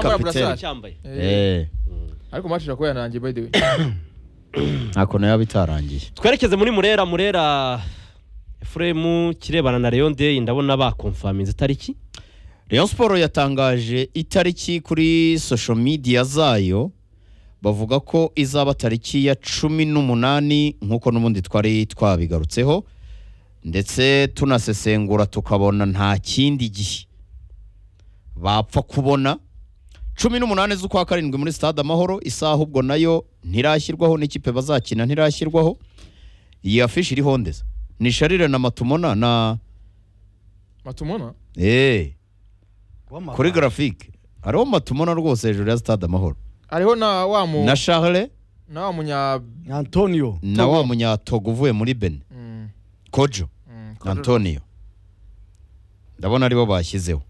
kapiteni cyambaye Eh, ariko match irakuba yanangiye by the way ntako nayo bitarangiye twerekeze muri murera murera efuremu kirebana na leon day ndabona bakomfaminze itariki Rayon Sport yatangaje itariki kuri social media zayo bavuga ko izaba tariki ya cumi n'umunani nk'uko n'ubundi twari twabigarutseho ndetse tunasesengura tukabona nta kindi gihe bapfa kubona cumi n'umunani z'ukwa karindwi muri stade amahoro isaha ahubwo nayo ntirashyirwaho n'ikipe bazakina ntirashyirwaho iyi afishi iriho ndeza ni sharire na matumona na matumona eee kuri grafike hariho matumona rwose hejuru ya stade amahoro hariho na wa mu na charle na wa munya antonio na wa munyatogo uvuye muri bene Mm, kojo mm, antonio ndabona aribo bashyizeho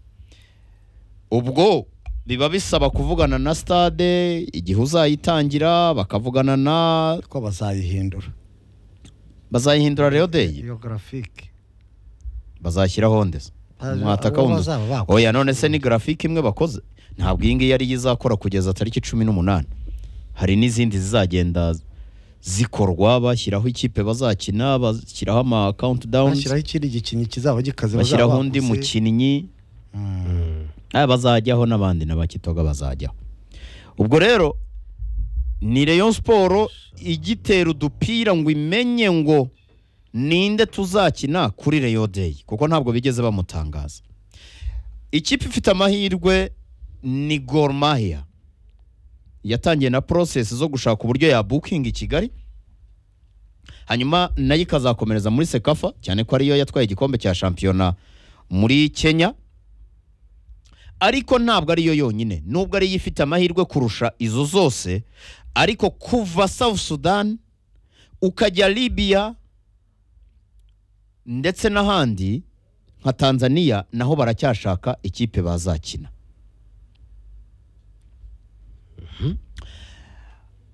ubwo biba bisaba kuvugana na stade igihe uzayitangira bakavugana na ko bazayihindura bazayihindura rero deyi iyo grafike bazashyiraho ndetse mwataka abo wundi bazaba bakora. oya none se ni grafike imwe bakoze ntabwo iyi ngiyi ariyo izakora kugeza tariki cumi n'umunani hari n'izindi zizagenda zikorwa bashyiraho ikipe bazakina bashyiraho ama countdown bashyiraho ikindi gikinnyi kizaba gikaze bashyiraho bazaba undi bakuze. mukinnyi Mm. aya bazajyaho n'abandi na bakitoga bazajyaho ubwo rero ni Rayon siporo igitera udupira ngo imenye ngo ninde tuzakina kuri Rayon Day kuko ntabwo bigeze bamutangaza ikipe ifite amahirwe ni Gor Mahia yatangiye na process zo gushaka uburyo ya booking i Kigali hanyuma nayo ikazakomereza muri Sekafa cyane ko ariyo yatwaye igikombe cya shampiyona muri Kenya ariko ntabwo ariyo yonyine nubwo ariyo ifite amahirwe kurusha izo zose ariko kuva South Sudan ukajya Libya ndetse n'ahandi nka Tanzania naho baracyashaka ikipe bazakina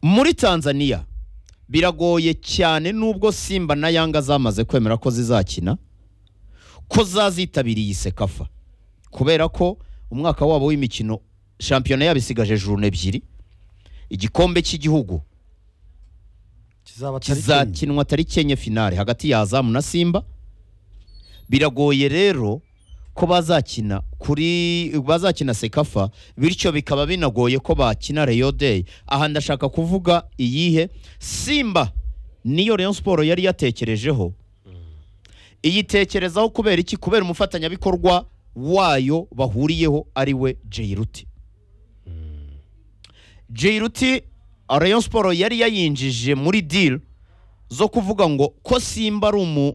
muri Tanzania biragoye cyane nubwo Simba na Yanga zamaze kwemera ko zizakina ko zazitabiriye iyi sekafa kubera ko umwaka wabo w'imikino shampiyona yabo isigaje jurune ebyiri igikombe cy'igihugu kizaba tariki enye. kizakinwa tariki enye finale hagati ya azamu na simba biragoye rero ko bazakina kuri bazakina sekafa bityo bikaba binagoye ko bakina reyo deyi aha ndashaka kuvuga iyihe simba niyo reyo siporo yari yatekerejeho iyitekerezaho kubera iki kubera umufatanyabikorwa wayo bahuriyeho ari we jeyiruti jeyiruti reyo siporo yari yayinjije muri diri zo kuvuga ngo ko simba ari umu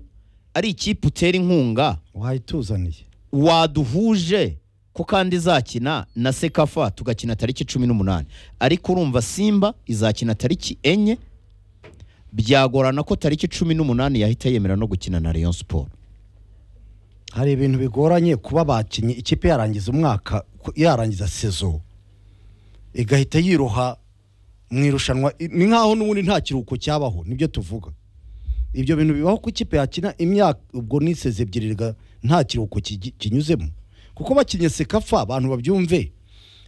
ari ikipe utera inkunga wayituzaniye waduhuje ko kandi izakina na sekafa tugakina tariki cumi n'umunani ariko urumva simba izakina tariki enye byagorana ko tariki cumi n'umunani yahita yemera no gukina na Rayon siporo hari ibintu bigoranye kuba bakinnyi ikipe yarangiza umwaka ku- yarangiza sezo igahita yiroha mu irushanwa i- ni nkaho n'ubundi nta kiruhuko cyabaho nibyo tuvuga ibyo bintu bibaho ku ikipe yakina imyaka ubwo ni seze ebyiri riga- nta kiruhuko kigi- kinyuzemo kuko bakinnye sekafa abantu babyumve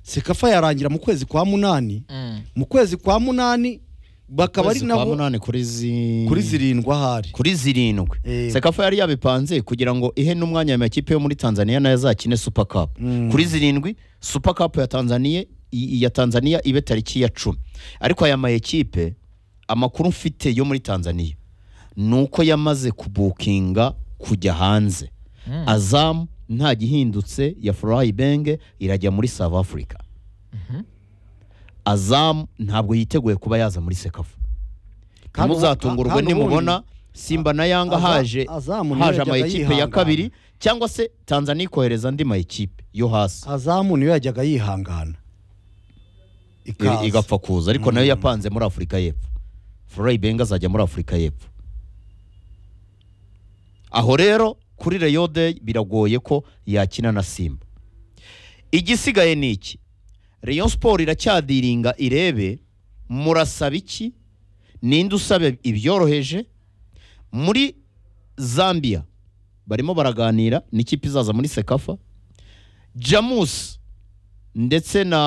sekafa yarangira mu kwezi kwa munani mm. mu kwezi kwa munani bakaba ari Kwezi kwa nabo munani kuri zi- kuri zirindwi ahari kuri zirindwi Eh. sekafa yari yabipanze kugira ngo ihe n'umwanya ayo makipe yo muri tanzania nayo azakine super cup Mm. kuri zirindwi super cup ya tanzania i- ya tanzania ibe tariki ya cumi ariko aya mayekipe amakuru mfite yo muri tanzania ni uko yamaze kubukinga kujya hanze azamu nta gihindutse ya furayi benge irajya muri south africa azamu ntabwo yiteguye kuba yaza muri sekafa Kandi ubu- ntimuzatungurwe kandi ubundi- nimubona simba na yanga Aza- haje Azamu niyo haje yajyaga amayikipe ya yihangana. kabiri cyangwa se tanzania ikohereza andi mayikipe yo hasi azamu niyo yajyaga yihangana ikaza. I- igapfa kuza ariko nayo Mm. yapanze muri afurika y'epfo furayi benga azajya muri afurika y'epfo aho rero kuri reyo deyi biragoye ko yakina na simba igisigaye ni iki reyo siporo iracyadiringa irebe murasaba iki ninde usaba ibyoroheje muri zambia barimo baraganira n'ikipe izaza muri sekafa jamusi ndetse na